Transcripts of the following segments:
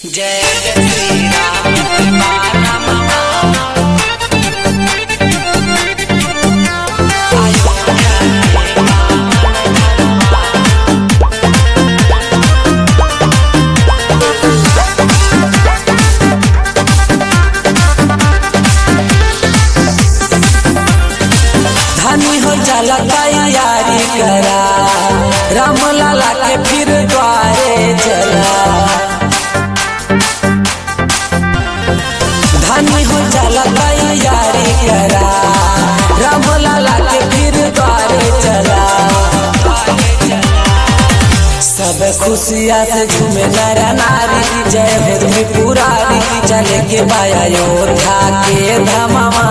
जय जय श्री राम बाला धनी हो जाला तैयारी करा राम लाला के फिर द्वारे चला धनी हो जाला तैयारी करा राम लाला के फिर द्वारे चला सब खुशिया से झूमे नर नारी जय हो पुरारी चले के बाया योद्धा के धमावा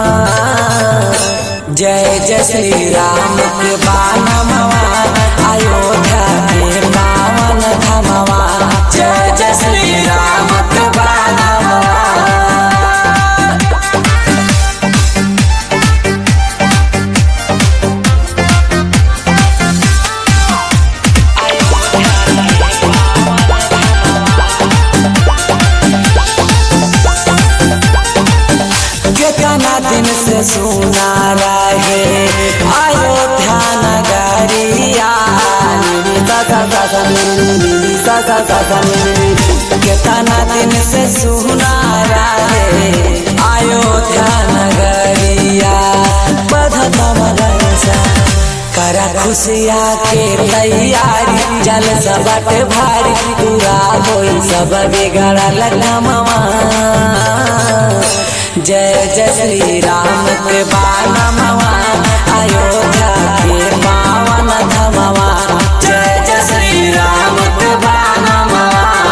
जय जय श्री राम के बानमवा अयोध्या के पावन धमवा जय जय श्री राम के बानमवा कितना दिन से सुना रहे अयोध्या नगरिया कितना दिन से सुना रहे अयोध्या नगरिया बधत मगरसा करा खुशिया के तैयारी जल सबट भारी पूरा होई सब बिगड़ल नमवा जय जय श्री राम के बानमवा अयोध्या के पावन धमवा जय जय श्री राम के बानमवा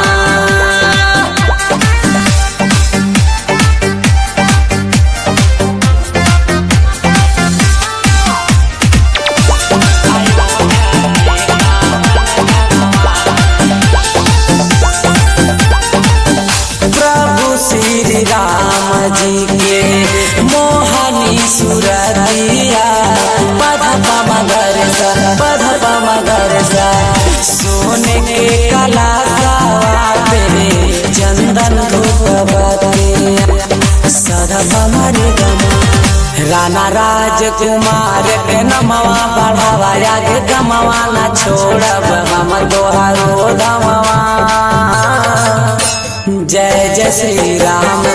प्रभु श्री राम जी के मोहनी सुरतिया पध मगर सा पध मगर सा सोने के कला पे चंदन धूपवती सदा बमरे गमा राणा राजकुमार के नमवा बढ़ावा आगे गमवा न छोड़ब हम दोहारो धमवा जय जय श्री राम